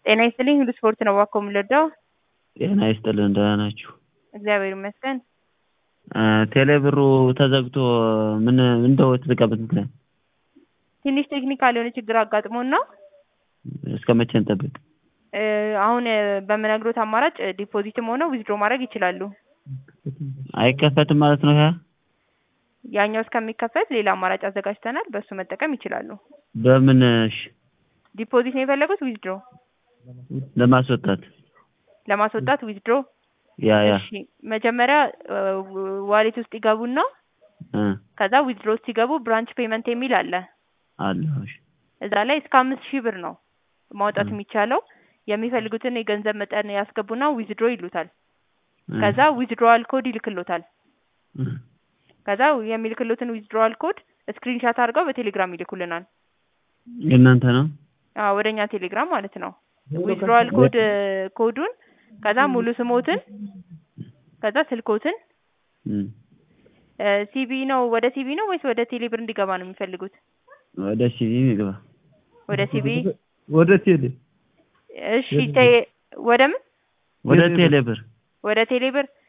ጤና ይስጥልኝ ሁሉ ስፖርት ነው እባክዎ የምንረዳው? ጤና ይስጥልን ደህና ናችሁ? እግዚአብሔር ይመስገን። ቴሌ ብሩ ተዘግቶ ምን እንደው የተዘጋበት ምክንያት? ትንሽ ቴክኒካል የሆነ ችግር አጋጥሞን ነው። እስከ መቼ እንጠብቅ? አሁን በምነግሮት አማራጭ ዲፖዚትም ሆነ ዊዝድሮ ማድረግ ይችላሉ። አይከፈትም ማለት ነው ያ? ያኛው እስከሚከፈት ሌላ አማራጭ አዘጋጅተናል በሱ መጠቀም ይችላሉ። በምን እሺ ዲፖዚት ነው የፈለጉት ዊዝድሮ? ለማስወጣት ለማስወጣት ዊዝድሮ? ያ ያ እሺ መጀመሪያ ዋሌት ውስጥ ይገቡና እ ከዛ ዊዝድሮ ሲገቡ ብራንች ፔመንት የሚል አለ። አለ እሺ እዛ ላይ እስከ አምስት ሺህ ብር ነው ማውጣት የሚቻለው። የሚፈልጉትን የገንዘብ መጠን ያስገቡና ዊዝድሮ ይሉታል። ከዛ ዊዝድሮዋል ኮድ ይልክሎታል። እ ከዛ የሚልክሎትን ዊዝድሮዋል ኮድ ስክሪንሻት አድርገው በቴሌግራም ይልኩልናል። የእናንተ ነው? አዎ ወደ እኛ ቴሌግራም ማለት ነው። ዊዝድሮዋል ኮድ ኮዱን ከዛ ሙሉ ስሞትን ከዛ ስልኮትን እ ሲቢ ነው ወደ ሲቢ ነው ወይስ ወደ ቴሌብር እንዲገባ ነው የሚፈልጉት? ወደ ሲቪ ይግባ። ወደ ሲቢ ወደ ቴሌ እሺ ቴ- ወደ ምን ወደ ቴሌ ብር ወደ ቴሌብር